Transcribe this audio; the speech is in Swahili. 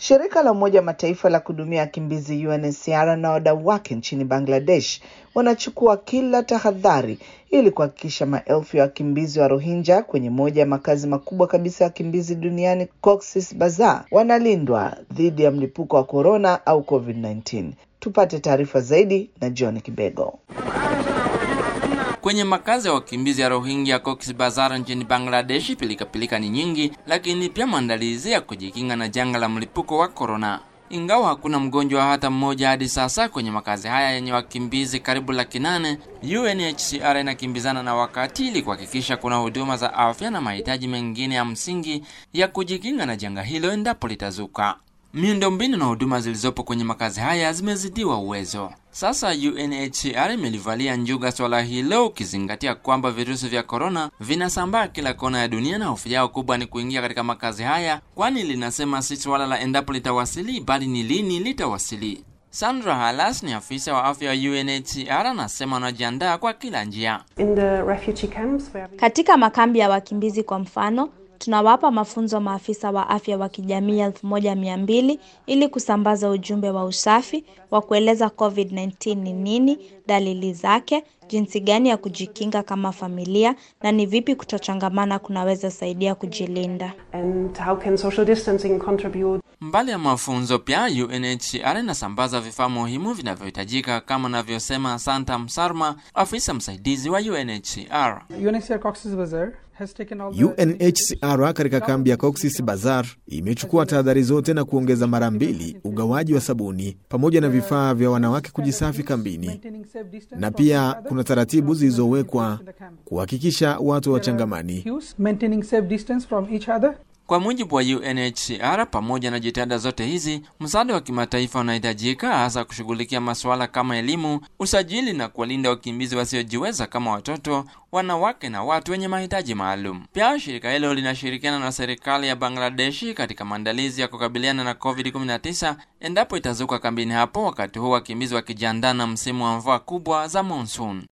Shirika la Umoja wa Mataifa la kuhudumia wakimbizi UNHCR na wadau wake nchini Bangladesh wanachukua kila tahadhari ili kuhakikisha maelfu ya wakimbizi wa Rohingya kwenye moja ya makazi makubwa kabisa ya wakimbizi duniani Cox's Bazar wanalindwa dhidi ya mlipuko wa korona au COVID-19. Tupate taarifa zaidi na John Kibego. Kwenye makazi ya wakimbizi ya Rohingya Cox's Bazar nchini Bangladesh, pilikapilika ni nyingi, lakini pia maandalizi ya kujikinga na janga la mlipuko wa korona. Ingawa hakuna mgonjwa hata mmoja hadi sasa kwenye makazi haya yenye wakimbizi karibu laki nane, UNHCR inakimbizana na wakati ili kuhakikisha kuna huduma za afya na mahitaji mengine ya msingi ya kujikinga na janga hilo endapo litazuka. Miundombinu na huduma zilizopo kwenye makazi haya zimezidiwa uwezo. Sasa UNHCR imelivalia njuga swala hilo, ukizingatia kwamba virusi vya korona vinasambaa kila kona ya dunia, na hofu yao kubwa ni kuingia katika makazi haya, kwani linasema si swala la endapo litawasili, bali ni lini litawasili. Sandra Halas ni afisa wa afya wa UNHCR anasema wanajiandaa kwa kila njia. In the refugee camps where we... Katika makambi ya wakimbizi kwa mfano, tunawapa mafunzo maafisa wa afya wa kijamii elfu moja mia mbili ili kusambaza ujumbe wa usafi wa kueleza COVID-19 ni nini, dalili zake, jinsi gani ya kujikinga kama familia na ni vipi kutochangamana kunaweza saidia kujilinda. and how can social distancing contribute Mbali ya mafunzo pia UNHCR inasambaza vifaa muhimu vinavyohitajika kama anavyosema Santa Msarma, afisa msaidizi wa UNHCR. UNHCR Cox's Bazar has taken all the UNHCR katika kambi ya Cox's Bazar imechukua tahadhari zote na kuongeza mara mbili ugawaji wa sabuni pamoja na vifaa vya wanawake kujisafi kambini, maintaining safe distance na from each pia other kuna taratibu zilizowekwa in the camp. kuhakikisha watu wachangamani. Cues, maintaining safe distance from each other Kwa mujibu wa UNHCR, pamoja na jitihada zote hizi, msaada wa kimataifa unahitajika hasa kushughulikia masuala kama elimu, usajili na kuwalinda wakimbizi wasiojiweza kama watoto, wanawake na watu wenye mahitaji maalum. Pia shirika hilo linashirikiana na serikali ya Bangladeshi katika maandalizi ya kukabiliana na COVID-19 endapo itazuka kambini hapo, wakati huu wakimbizi wakijiandaa na msimu wa mvua kubwa za monsoon.